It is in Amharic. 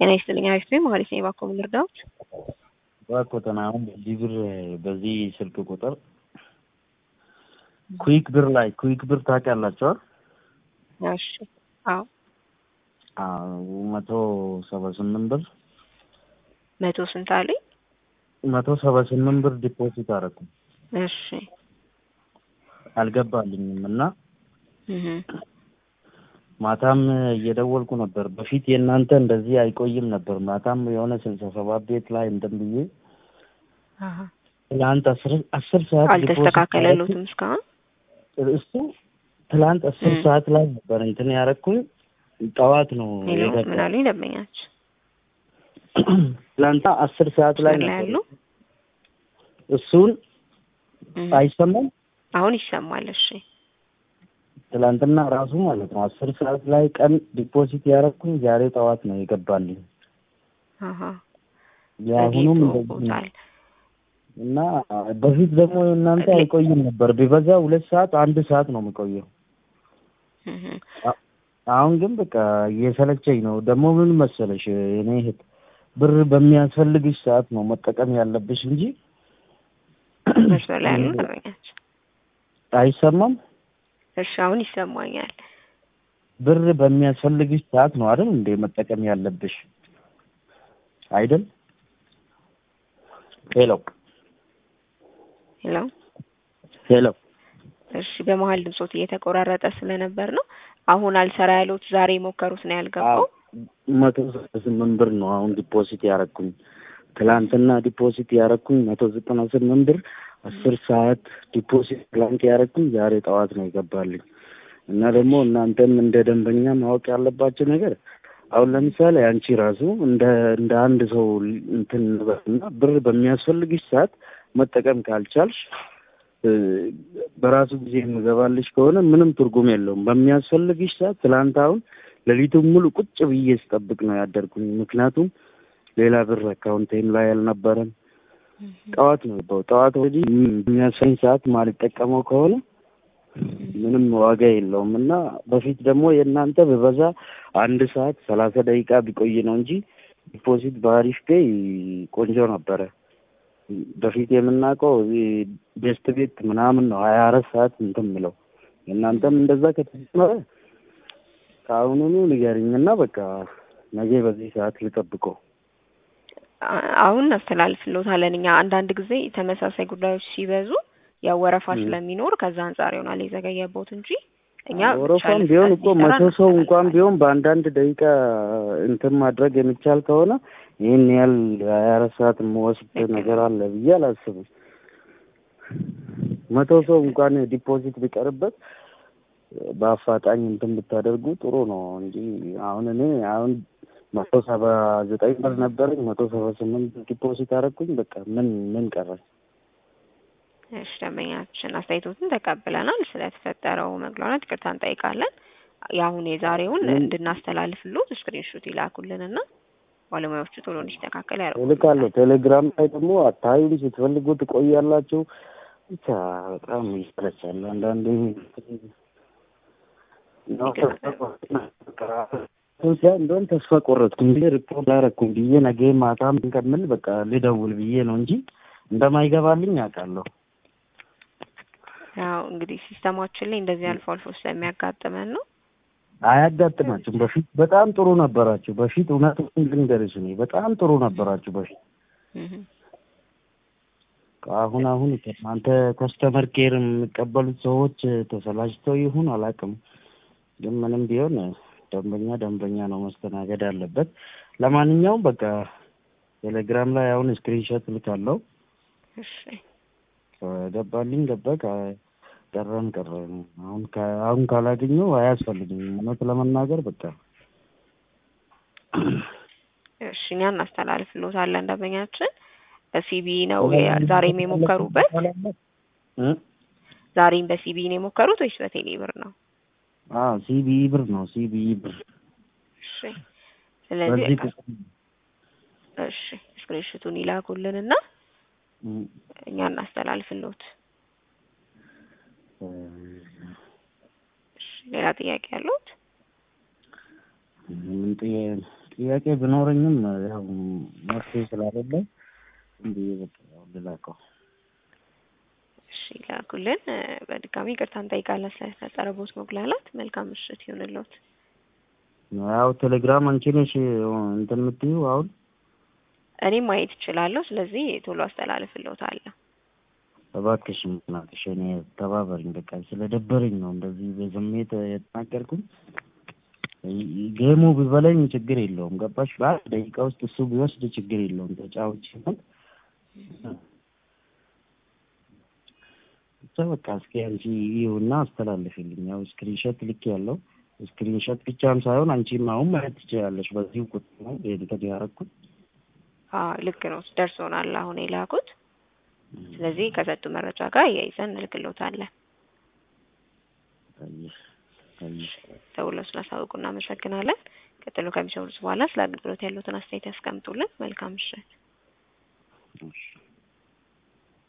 ጤና ይስጥልኝ አሪፍ ነኝ መሀሌት ነኝ እባክዎ ምን ልርዳዎት እባክዎትን አሁን በዚህ ብር በዚህ ስልክ ቁጥር ኩዊክ ብር ላይ ኩዊክ ብር ታውቂያላችሁ አይደል? እሺ አዎ አዎ መቶ ሰባ ስምንት ብር መቶ ስንት አለኝ መቶ ሰባ ስምንት ብር ዲፖዚት አደረኩ እሺ አልገባልኝም እና እህ ማታም እየደወልኩ ነበር። በፊት የእናንተ እንደዚህ አይቆይም ነበር። ማታም የሆነ ስልሳ ሰባት ቤት ላይ እንትን ብዬ አሃ ትላንት አስር አስር ሰዓት አልተስተካከለሉትም እስካሁን እሱ ትላንት አስር እም። ሰዓት ላይ ነበር እንትን ያደረኩኝ። ጠዋት ነው ሌሎች ምን የገባው። አሉኝ ደንበኛች ትላንት አስር ሰዓት ላይ ምን ላይ ነበር ያሉ እሱን እህ አይሰማም። አሁን ይሰማል እሺ ትላንትና ራሱ ማለት ነው አስር ሰዓት ላይ ቀን ዲፖዚት ያደረኩኝ ዛሬ ጠዋት ነው የገባልኝ። አሃ የአሁኑም እንደዚህ ነው። ዘግይቶብዎታል እና በፊት ደግሞ እናንተ ሌ- አይቆይም ነበር። ቢበዛ ሁለት ሰዓት አንድ ሰዓት ነው የሚቆየው። እህ አሁን ግን በቃ እየሰለቸኝ ነው። ደግሞ ምን መሰለሽ እኔ እህት ብር በሚያስፈልግሽ ሰዓት ነው መጠቀም ያለብሽ እንጂ መስመር ላይ ያሉ ደንበኛች አይሰማም። እሺ አሁን ይሰማኛል ብር በሚያስፈልግሽ ሰዓት ነው አይደል እንዴ መጠቀም ያለብሽ አይደል? ሄሎ ሄሎ ሄሎ እሺ በመሀል ድምጾት እየተቆራረጠ ስለነበር ነው አሁን አልሰራ ያሉት ዛሬ የሞከሩት ነው ያልገባው መቶ ስምንት ብር ነው አሁን ዲፖዚት ያረኩኝ። ትላንትና ዲፖዚት ያረኩኝ መቶ ዘጠና ስምንት ብር አስር ሰዓት ዲፖዚት ትላንት ያረኩኝ ዛሬ ጠዋት ነው ይገባልኝ። እና ደግሞ እናንተም እንደ ደንበኛ ማወቅ ያለባቸው ነገር አሁን ለምሳሌ አንቺ ራሱ እንደ እንደ አንድ ሰው እንትን እንበልና ብር በሚያስፈልግሽ ሰዓት መጠቀም ካልቻልሽ እ፣ በራሱ ጊዜ የምገባልሽ ከሆነ ምንም ትርጉም የለውም። በሚያስፈልግሽ ሰዓት ትላንት አሁን ሌሊቱን ሙሉ ቁጭ ብዬ ስጠብቅ ነው ያደርኩኝ። ምክንያቱም ሌላ ብር አካውንቴም ላይ አልነበረም። ጠዋት ነው የገባው። ጠዋት ወዲህ የሚያስፈልኝ ሰዓት ማልጠቀመው ከሆነ ምንም ዋጋ የለውም እና በፊት ደግሞ የእናንተ በበዛ አንድ ሰዓት ሰላሳ ደቂቃ ቢቆይ ነው እንጂ ዲፖዚት በአሪፍ ፔይ ቆንጆ ነበረ። በፊት የምናውቀው እዚህ ቤስት ቤት ምናምን ነው ሀያ አራት ሰዓት እንትን ምለው የእናንተም እንደዛ ከተጀመረ ከአሁኑኑ ንገሪኝና በቃ ነገ በዚህ ሰዓት ልጠብቀው። አ- አሁን እናስተላልፍልዎታለን እኛ አንዳንድ ጊዜ ተመሳሳይ ጉዳዮች ሲበዙ ያው ወረፋ እም። ስለሚኖር ከዛ አንጻር ይሆናል የዘገየቦት እንጂ እኛ ወረፋም በተቻለ ቢሆን ፍጥነት እኮ እንዲሰራ መቶ ሰው እንኳን እናስተላልፋለን። ቢሆን በአንዳንድ ደቂቃ እንትን ማድረግ የሚቻል ከሆነ ይህን ያህል ሀያ አራት ሰዓት የምወስድ ልክ ነው። ነገር አለ ብዬ አላስብም። መቶ ሰው እንኳን ዲፖዚት ቢቀርበት በአፋጣኝ እንትን ብታደርጉ ጥሩ ነው እንጂ አሁን እኔ አሁን መቶ ሰባ ዘጠኝ ብር ነበረኝ መቶ ሰባ ስምንት ዲፖዚት አደረኩኝ። በቃ ምን ምን ቀረኝ? እሺ ደንበኛችን አስተያየቶትን ተቀብለናል። ስለተፈጠረው መግባባት ይቅርታ እንጠይቃለን። የአሁን የዛሬውን ምን- እንድናስተላልፍሎት ስክሪንሾት ይላኩልንና ባለሙያዎቹ ቶሎ እንዲስተካከል እልካለሁ። ያደርጉልናል። ቴሌግራም ላይ ደግሞ አታዩም፣ ስትፈልጉ ትቆያላችሁ። ብቻ በጣም ይሰለቻል አንዳንዴ ነው እንደውም ተስፋ ቆረጥኩኝ ብዬ ሪፖርት አደረኩኝ ብዬ ነገ ማታም ከምል በቃ ልደውል ብዬ ነው እንጂ እንደማይገባልኝ አውቃለሁ። ያው እንግዲህ ሲስተማችን ላይ እንደዚህ አልፎ አልፎ ስለሚያጋጥመን ነው። አያጋጥማችሁም። በፊት በጣም ጥሩ ነበራችሁ። በፊት እውነቱን ልንገርሽ እኔ በጣም ጥሩ ነበራችሁ በፊት። እህ አሁን አሁን እናንተ ከስተመር ኬር የሚቀበሉት ሰዎች ተሰላችተው ይሁን አላውቅም፣ ግን ምንም ቢሆን ደንበኛ ደንበኛ ነው መስተናገድ አለበት። ለማንኛውም በቃ ቴሌግራም ላይ አሁን ስክሪንሾት ልካለሁ። እሺ ከገባልኝ ገባ፣ ከ- ቀረም ቀረ። አሁን ከ- አሁን ካላገኘው አያስፈልግም እውነት ለመናገር በቃ እሺ እኛ እናስተላልፍልዎታለን። ደንበኛችን በሲቢ ነው የ- ዛሬም የሞከሩበት እ? ዛሬም በሲቢ ነው የሞከሩት ወይስ በቴሌ ብር ነው? አዎ ሲቢኢ ብር ነው ሲቢኢ ብር እሺ ስለዚህ በዚህ በቃ ቁጥር እሺ ስክሪንሾቱን ይላኩልንና እ፣ እኛ እናስተላልፍልዎት። እ፣ እሺ ሌላ ጥያቄ ያለዎት? ምን ጥያ- ጥያቄ ቢኖረኝም ያው መፍትሄ ስላሌለ እንዲ በቃ ያው ልላከው። እሺ ላኩልን። እ፣ በድጋሚ ይቅርታ እንጠይቃለን ስለተፈጠረቦት መጉላላት። መልካም ምሽት ይሁንልዎት። ያው ቴሌግራም አንቺ ነሽ እንትን የምትይው አሁን እኔም ማየት እችላለሁ። ስለዚህ ቶሎ አስተላልፍልዎታለሁ። እባክሽ ምክንያትሽ እኔ ተባበሪኝ። በቃ ስለደበረኝ ነው እንደዚህ በስሜት የተናገርኩኝ። ጌሙ ቢበላኝ ችግር የለውም ገባሽ? በአንድ ደቂቃ ውስጥ እሱ ቢወስድ ችግር የለውም። ተጫውቼ ነው ብቻ በቃ እስኪ አንቺ ይሁና አስተላልፊልኝ። ያው ስክሪንሾት ልክ ያለው ስክሪንሾት ብቻም ሳይሆን አንቺም አሁን ማየት ትችላለሽ። በዚሁ ቁጥር ነው እንትን ያደረኩት። አዎ ልክ ነው፣ ደርሶናል አሁን የላኩት። ስለዚህ ከሰጡ መረጃ ጋር እያይዘን እንልክልዎታለን። አየሽ አየሽ ደውለው ስላሳወቁ እናመሰግናለን። ቀጥሎ ከሚሰሩት በኋላ ስለ አገልግሎት ያሉትን አስተያየት ያስቀምጡልን። መልካም ምሽት። እሺ